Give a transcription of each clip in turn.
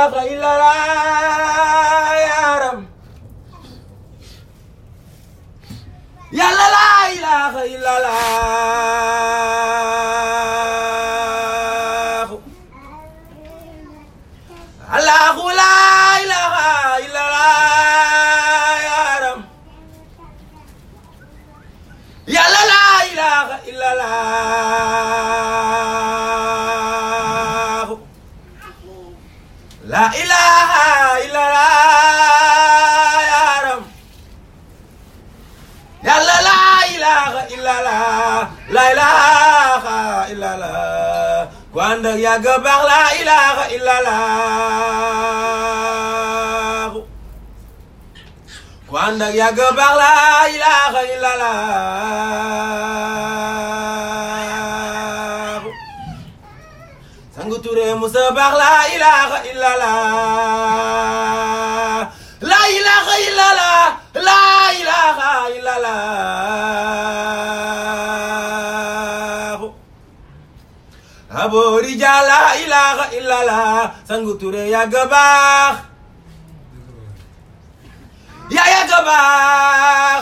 ilaha illallah yaram yàlla la ilaha illallah allahu la ilaha illallah yaram yàlla la ilaha illallah la ilaha illallah yaram yàlla la ilaha illallah la ilaha illallah ku ànd ak yàgg baax la ilaha illallah ku ànd ak yàgg baax la ilaha illallah sangu Touré Musa baax la ilaha illallah la ilaha illallah la ilaha illallah aboori ja la ilaha illallah sangu Touré yàgg baax yaa yàgg baax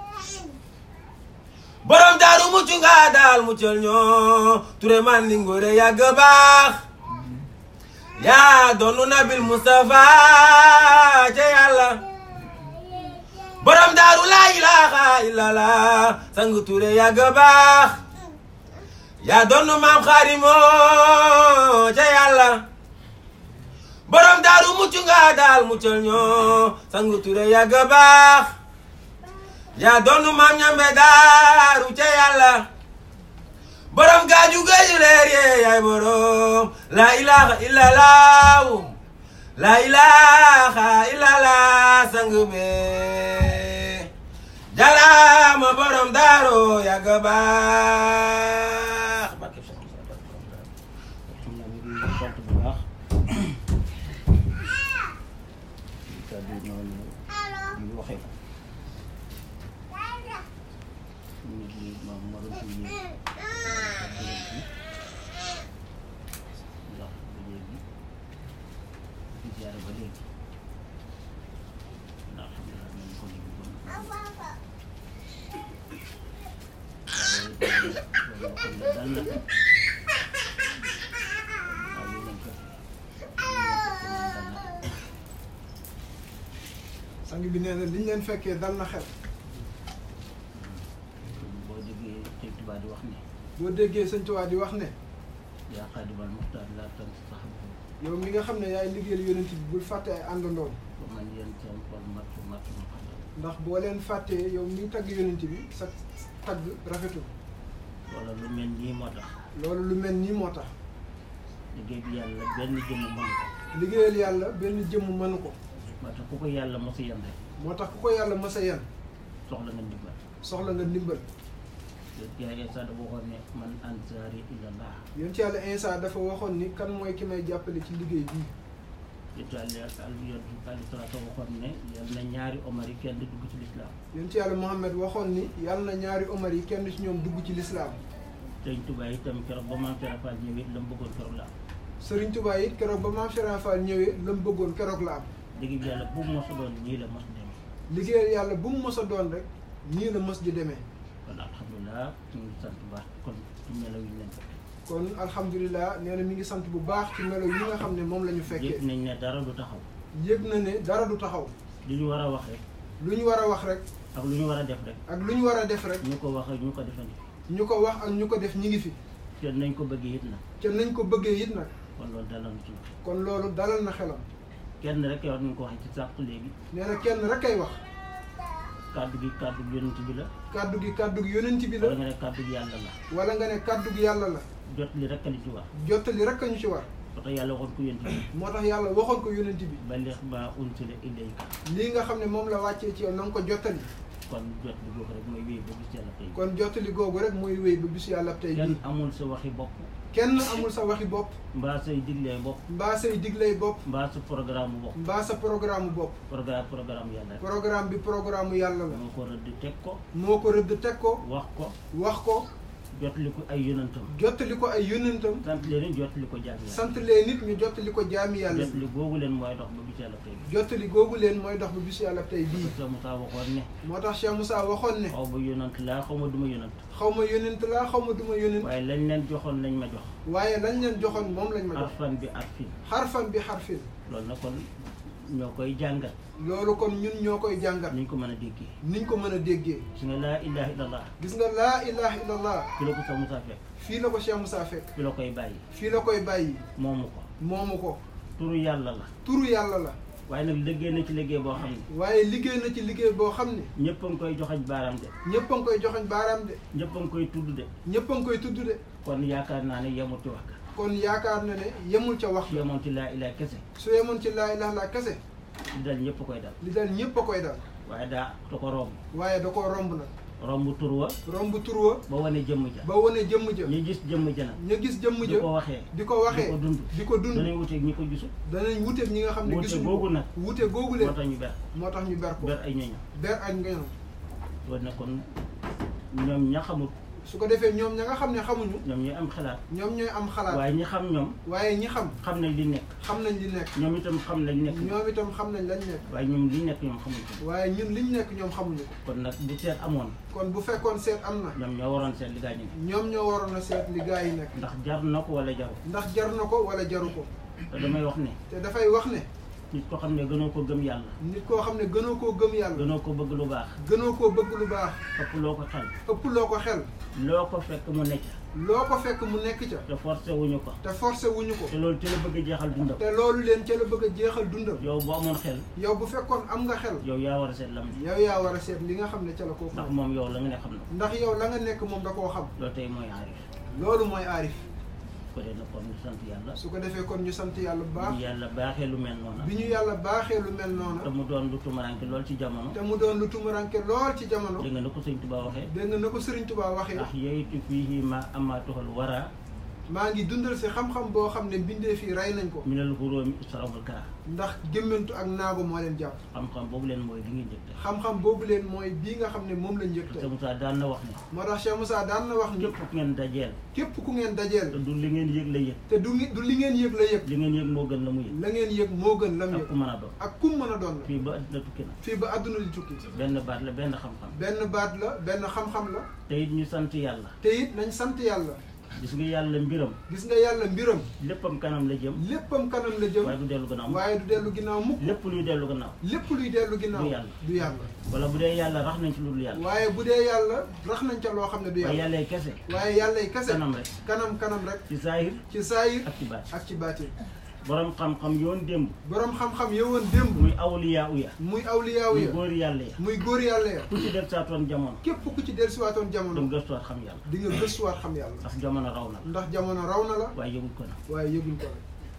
borom daaru mucc nga daal muccal ñoo Touré man li ngóore yàgg baax yaa doonu nabil Mustafa ca yàlla borom daaru la ilaha illallah sang Touré yàgg baax yaa doonu maam xaarimo ca yàlla borom daaru mucc nga daal muccal ñoo sang Touré yàgg baax yaa doonu maam ñambe daaru ca yàlla borom gaaju gaaju leer yee yaay borom la ilaha illallah la ilaha illallah sang be jalaama borom daaro yàgg baax xam naa ñu ngi sant bu baax kàddu yi noonu ñu waxee ko ñu ngi maam ma doon fi ndax ba léegi di ziare ba léegi ndax xam naa nañ ko liggéey ba mu waaye dal na waaw lii lañ ko sang bi nee na liñ leen fekkee dal na xel boo déggee Sëñ Tuubaa di wax ne boo déggee sëñ Tuubaa di wax ne yaa xaadimal muxtaar laa tan sax yow mi nga xam ne yaay liggéeyal yonent bi bul fàtte ay àndandoom ba man yéen seen xol mattu mattu ma xam ndax boo leen fàttee yow mi tagg yonent bi sa tagg rafetul wala lu mel nii moo tax loolu lu mel nii moo tax liggéey bi yàlla benn jëmm mën ko liggéeyal yàlla benn jëmm mënu ko moo tax ku ko yàlla mos a yem rek moo tax ku ko yàlla mës a yan soxla nga ndimbal soxla nga ndimbal te yaay Isa dafa waxoon ne man ansaari ilallah yonent yàlla Insa dafa waxoon ni kan mooy ki may jàppale ci liggéey bii yonent yàlla al yonent alayhi salaatu waxoon ne yal na ñaari omar yi kenn dugg ci lislaam yonent yàlla Muhammad waxoon ni yàlla na ñaari omar yi kenn ci ñoom dugg ci lislaam Sëñ Tuubaa itam keroog ba maam Serap Fall ñëwee la mu bëggoon keroog la am Sëriñ Tuubaa it keroog ba maam Cheikh Fall ñëwee la mu bëggoon keroog la am liggéey bi yàlla bu mu mos a doon nii la mos dem liggéeyal yàlla bu mu mës a doon rek nii la mës di demee kon alhamdulilah ñu ngi sant bu baax kon ci melaw yi ñu leen ko kon alhamdulilah nee na mi ngi sant bu baax ci melo yi nga xam ne moom la ñu fekkee yëg nañ ne dara du taxaw yëg na ne dara du taxaw li ñu war a wax rek lu ñu war a wax rek ak lu ñu war a def rek ak lu ñu war a def rek ñu ko wax ak ñu ko defandi ñu ko wax ak ñu ko def ñi ngi fi te nañ ko bëggee it na te nañ ko bëggee it nag kon loolu dalal ci wax kon loolu dalal na xelam kenn rek yow ñu ko waxee ci sàq léegi nee na kenn rek kay wax kàddu gi kàddu gi yonent bi la kàddu gi kàddu gi yonent bi wala la nga ne kàddu gi yàlla la wala nga ne kàddu gi yàlla la jot li rek li ci wax jottali rek a ñu ci war ba tax yàlla waxoon ko yonent bi moo tax yàlla waxoon ko yonent bi balligh maa unsila ilayka lii nga xam ne moom la wàccee ci yow na nga ko jottali kon jot li boobu rek mooy wéy ba gis yàlla tey kon jottali googu rek mooy wéy ba bisu yàlla tey kenn bii amul sa waxi bopp kenn amul sa waxi bopp mbaa say diglee bopp mbaa say diglay bopp mbaa sa programme bopp mbaa sa programme bopp programme programme yàlla rek programme bi programme yàlla la moo ko rëdd teg ko moo ko rëdd teg ko wax ko wax ko jotali ko ay yonantam jottali ko ay yónnentam sant leen it jotali ko jaam yàlla sant leen nit ñu jottali ko jaami yàlla jotali googu leen mooy dox ba bis yàlla tey bi jottali googu leen mooy dox ba bisu yàlla tey bii sa Moussa waxoon ne moo tax Cheikh Moussa waxoon ne xaw ma yonant laa xaw ma duma yonant xaw ma yónnent laa xaw ma duma yónnent waaye lañ leen joxoon lañ ma jox waaye lañ leen joxoon moom lañ ma jox arfan bi arfin xarfan bi xarfin loolu nag kon ñoo koy jàngal loolu kon ñun ñoo koy jàngat niñ ko mën a déggee niñ ko mën a déggee su nga laa ilaha illallah gis nga laa ilaha illallah fi la ko sa Moussa fekk fii la ko Cheikh Moussa fekk fi la koy bàyyi fii la koy bàyyi moomu ko moomu ko turu yàlla la turu yàlla la waaye nag liggéey na ci liggéey boo xam ne waaye liggéey na ci liggéey boo xam ne ñëpp a ngi koy joxañ baaraam de ñëpp a ngi koy joxoñ baaraam de ñëpp a ngi koy tudd de ñëpp a ngi koy tudd de kon yaakaar naa ne yemut ci wax ka kon yaakaar na ne yemul ca wax su yemoon ci laa ilaha kese su yemoon ci laa ilaha la kese li dal ñëpp a koy dal li dal ñëpp a koy dal waaye daa da ko romb waaye da koo romb nag romb tur wa romb tur wa ba wane jëmm ja ba wane jëmm ja ñu gis jëmm ja nag ñu gis jëmm di ja ko waxee di ko waxee di ko dund di ko dund danañ wuteeg ñi ko gisul danañ wuteeg ñi nga xam ne Wute gisuñu googu ko nag. wute googu moo leen tax ñu ber moo tax ñu ber ko ber ay ñooñam ber ak ngañam loolu nag kon ñoom ña xamul su ko defee ñoom ña nga xam ne xamuñu ñoom ñooy am xalaat ñoom ñooy am xalaat waaye ñi xam ñoom waaye ñi xam xam nañ li nekk xam nañ li nekk ñoom itam xam nañ nekk ñoom itam xam nañ lañ nekk waaye ñoom li nekk ñoom xamuñ ko waaye ñun liñ nekk ñoom xamuñu ko kon nag bu seet amoon kon bu fekkoon seet am na ñoom ñoo waroon seet li gaa ñu ne ñoom ñoo waroon a seet li gaa yi nekk ndax jar na ko wala jaru ndax jar na ko wala jaru ko te damay wax ne te dafay wax ne nit ko xam ne gënoo ko gëm yàlla nit koo xam ne gënoo koo gëm yàlla gënoo ko bëgg lu baax gënoo koo bëgg lu baax ëpp loo ko xel ëpp loo ko xel loo ko fekk mu nekk loo ko fekk mu nekk ca te forcé wuñu ko te forcé wuñu ko te loolu ci la bëgg a jeexal dundam te loolu leen ca la bëgg a jeexal dundam yow bu amoon xel yow bu fekkoon am nga xel yow yaa war a seet lam ne yow yaa war a seet li nga xam ne ca la koo ndax xam moom yow la nga ne xam na ko ndax yow la nga nekk moom da koo xam loolu tey mooy aarif loolu mooy aarif ko dee na kon ñu sant yàlla su ko defee kon ñu sant yàlla bu baax bi yàlla baaxee lu mel noonu bi ñu yàlla baaxee lu mel te noonu mu doon lu tumaranke lool ci jamono te mu doon lu tumuranke lool ci jamono dégg nga na ko sëñ Tuubaa waxee dégg nga na ko Sëriñ Tuubaa waxee ndax yeytu fii ma amaatuxal wara maa ngi dundal si xam-xam boo xam ne bindee fii rey nañ ko minal xuróomi istarabul kara ndax gémmantu ak naago moo leen jàpp xam-xam boobu leen mooy li ngeen njëkk xam-xam boobu leen mooy bii nga xam ne moom la njëkk te tey Moussa daan na wax ne moo tax Cheikh Moussa daan na wax ni képp ku ngeen dajeel képp ku ngeen te dajeel du li ngeen yëg la yëg te du ngi- du li ngeen yëg la yëg li ngeen yëg moo gën la mu yëg la ngeen yëg moo gën lam ak yëg ku mën a doon ak kum mën a doon la fii ba adduna tukki na fii ba àdduna di tukki benn baat la benn xam-xam benn baat la benn xam-xam la te it ñu sant yàlla te it nañ sant yàlla gis nga yàlla mbiram gis nga yàlla mbiram léppam kanam la jëm léppam kanam la jëm waaye du dellu gannaaw waaye du dellu ginnaaw mukk lépp luy dellu gannaaw lépp luy dellu ginnaaw Du yàlla. du yàlla wala bu dee yàlla rax nañ ci lu dul yàlla waaye bu dee yàlla rax nañ ca loo xam ne du waaye yàlla yàllay kese waaye yàllay kese kanam rek kanam kanam rek ci saahir ci saayir ak ci baat ak ci baatin borom xam-xam yoon démb boroom xam-xam yowoon démb muy awliyaa uya muy awliyaaw muy ya góor yàlla ya muy góor yàlla ya ku ci def saatoon jamono képp ku ci dellusiwaatoon dem jamono gëstuwaat xam yàlla di nga gëstuwaat xam yàlla ndax jamono raw na la ndax jamono raw na la waaye yëgul ko na waaye yëguñ ko rek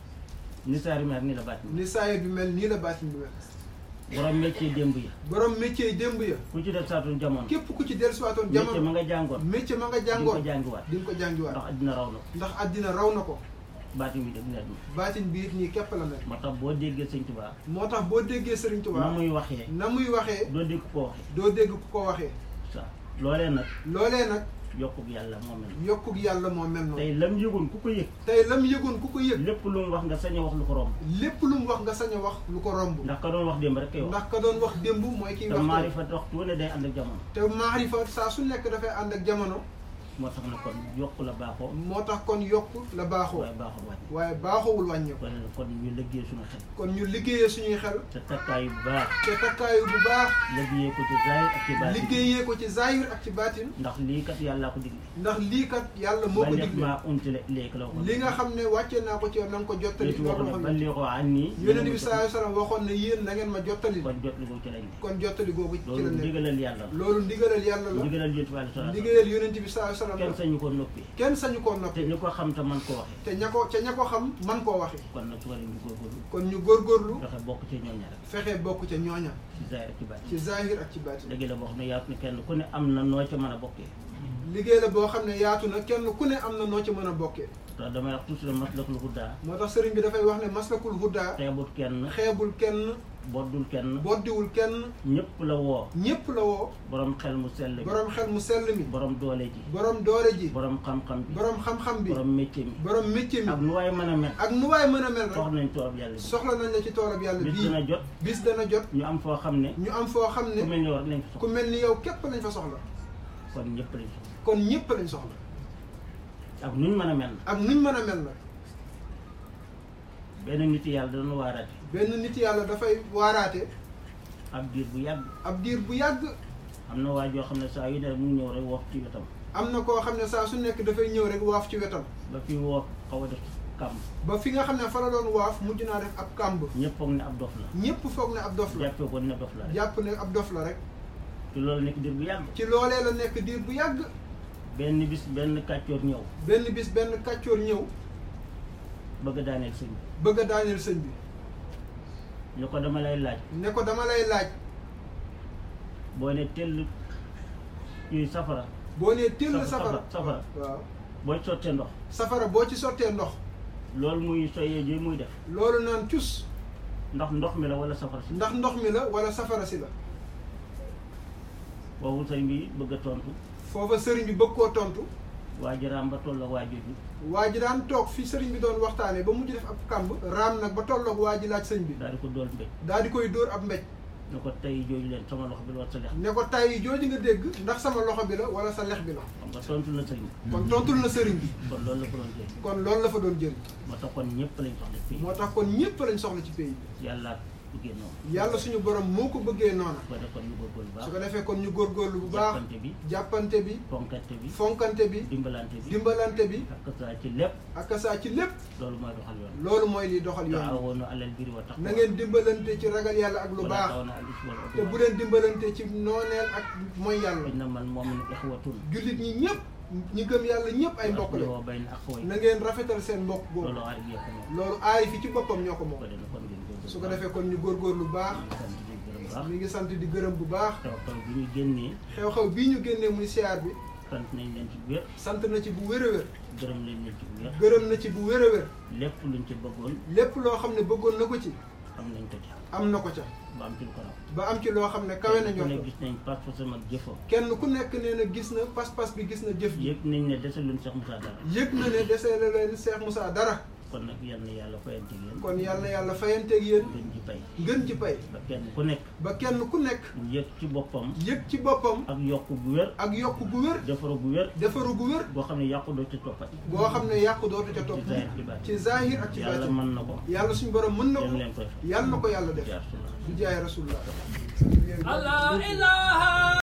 ni saari meer ni la baat ni ni saayir bi mel nii la baatin bi mel borom métier démb ya borom métier yi démb ya ku ci def saatoon jamono képp ku ci dellusiwaatoon métier ma jamono nga jàngoon métier ma nga di nga ko jàngoon jàngiwaat di nga ko jàngiwaat ndax addina raw na ko ndax àddina raw na ko baati mi def leer na baatin bi it nii képp la mel moo tax boo déggee sëñ Tuubaa moo tax boo déggee Sëriñ na Tuubaa muy waxee na muy waxee doo dégg ko waxee doo dégg ku ko waxee sa loolee nag loolee nag yokkub yàlla moo mel yokkug yàlla moo mel noonu tey lam yëgoon ku ko yëg tey lam yëgoon ku ko yëg lépp lu mu wax nga sañ a wax lu ko romb lépp lu mu wax nga sañ a wax lu ko romb ndax ka doon wax démb rek kay wax ndax ka doon wax démb mooy kiy te wax tey. maarifa waxtu wu ne day ànd ak jamono te maarifa saa su nekk dafay ànd ak jamono moo tax na kon yokk la baaxoo moo tax kon yokk la baaxoo waaye baaxul wàññi waaye baaxowul wàññeeku kon kon ñu liggéey suñu xel kon ñu liggéeyee suñuy xel te takkaay bu baax te takkaayu bu baax liggéeyee ko ci zahir ak ci baatin liggéeyee ko ci zahir ak ci baatin ndax lii kat yàllaa ko digle ndax lii kat yàlla moo ko balligh digle maa unsila ilayka la waxoon li nga xam ne wàccee naa ko ci yow na nga ko jottali li ci wax ne loolu ballighuu annii yonent bi sallallahu alayhi wasallam waxoon ne yéen na ngeen ma jottali kon jot li ko ci lañ ne kon jottali googu ci la loolu nekk ndigalal yàlla la loolu ndigalal yàlla la ndigalal yonent bi alayhi salaatu wa ndigalal yonent bi sallallahu alayhi salaam wasallam kenn sañu ko noppi kenn sañu koo te noppi ñu ko xam te man ko waxee te ña ko ca ña ko xam man koo waxe kon nag su ko ñu góorgóorlu kon ñu góorgóorlu fexe bokk ci ñooña rek fexe bokk ca ñooña ci zahir ak ci baatin ci zahir ak ci baatin léegi la boo xam ne yaatu ne kenn ku ne am na noo ca mën a bokkee liggéey la boo xam ne yaatu na kenn ku ne am na noo ci mën a bokkee te damay wax toujours maslakul hudaa moo tax sëriñ bi dafay wax ne maslakul huda xeebut kenn xeebul kenn boddul kenn boddiwul kenn ñëpp la woo ñépp la woo borom xel mu sell bi borom xel mu sell mi borom doole ji borom doore ji borom xam-xam bi borom xam-xam bi borom métier mi borom métier ak mi nu waay mën a mel ak nu waay mën a mel wax rek nañ toog yàlla bi soxla nañ la ci toolab yàlla bis bii dina jot bis dana jot ñu am foo xam ne ñu am foo xam ku ne mel ni war lañ fa ku soxla mel ni yow képp lañ fa soxla kon ñëpp lañ soxla kon ñépp lañ soxla ak nuñ mën a mel na ak nuñ mën a mel nag benn nit yàlla dana waaraate benn nit yàlla dafay waaraate ab diir bu yàgg ab diir bu yàgg am na waa joo xam ne saa yu ne mu ñëw rek wax ci wetam am na koo xam ne saa su nekk dafay ñëw rek waaf ci wetam ba fi woo xaw a def kàmm ba fi nga xam ne fa la doon waaf mujj naa def ab kàmb ñëpp foog ne ab dof la ñépp foog ne ab dof la jàppee ko ne dof la rek jàpp ne ab dof la rek te loolu nekk diir bu yàgg ci loolee la nekk diir bu yàgg benn bis benn kàccoor ñëw benn bis benn kàccoor ñëw bëgg a daaneel sëñ bi bëgg a daaneel sëñ bi ñu ko dama lay laaj ne ko dama lay laaj boo ne tell ñuy safara boo nee till Safara, safara safara. waaw boo sottee ndox safara boo ci sottee ndox loolu muy soyee ji muy def loolu naan cus ndax ndox mi la wala safara si ndax ndox mi la wala safara si la boobu sëñ bi bëgg a tontu foofa sëriñ bi bëgg koo tontu waa ji raam ba toll ak waa jooju waa ji daan toog fi sëriñ bi doon waxtaanee ba mujj def ab kàmb raam nag ba tolloog waa ji laaj sëñ bi daal di ko dool mbéj daal di koy dóor ab mbéj ne ko tey jooju leen sama loxo bi la war sa lex ne ko tay jooju nga dégg ndax sama loxo bi la wala sa lex bi la xam nga tontu na sëñ bi kon tontul na sëriñ bi kon loolu la ko doon jël kon loolu la fa doon jël moo tax kon ñëpp lañ soxla fii moo tax kon ñépp lañ soxla ci pays bi yàlla bëggee noonu yàlla suñu borom moo ko bëggee noona ko def kon ñu góorgóorlu bu su baax ko defee kon ñu góorgóorlu bu baax jàppante bi jàppante bi fonkante bi fonkante bi dimbalante bi dimbalante bi ak saa ci lépp ak saa ci lépp loolu mooy doxal yoon loolu mooy liy doxal yoon taawoonu alal biri wa taqwa na ngeen dimbalante ci ragal yàlla ak lu wala baax taawoonu alal ismi wal te bu udwan leen dimbalante ci nooneel ak mooy yàlla innamal mu'minu ixwatun jullit ñi ñëpp ñi gëm yàlla ñëpp ay mbokk la aslihu bayna axawayni na ngeen rafetal seen mbokk googu loolu aar bi yëpp moom loolu aay fi ci boppam ñoo ko moom ko defee kon ngeen góorgóorlu su ko defee kon ñu góorgóorlu bu baax ñu ngi sant di gërëm bu baax mi ngi sant di gërëm bu baax taw taw bi ñu génnee xew-xew bii ñu génnee muy siyaar bi sant nañ leen ci bu wér sant na ci bu wér a wér gërëm leen leen ci bu wér gërëm na ci bu wér a wér lépp luñ ci bëggoon lépp loo xam ne bëggoon na ko ci am nañ ko ci am na ko ca ba am ci lu ko raw ba am ci loo xam ne kawe na ku ne ñoo gis nañ pas fasam ak jëfam kenn ku nekk nee na gis na pas-pas bi gis na jëf ji yëg nañ ne dese luñ Cheikh Moussa dara yëg na ne desee la leen Cheikh Moussa dara kon nag yal na yàlla fayante yéen kon yàlla na yàlla fayanteeg yéen gën ci pay ngën ci pay ba kenn ku nekk ba kenn ku nekk mu yëg ci boppam yëg ci boppam ak yokk bu wér ak yokk gu wér defaru bu wér defaru gu wér boo xam ne yàqu doo ci toppati boo xam ne yàqu dootu ca topp ci zahir ci baatin ci zahir ak ci yàlla baatin mën na ko yàlla suñu borom mën na yéen ko leen koy fay yàlla na ko yàlla def jaar su la du jaay rasulullah Allah ilaha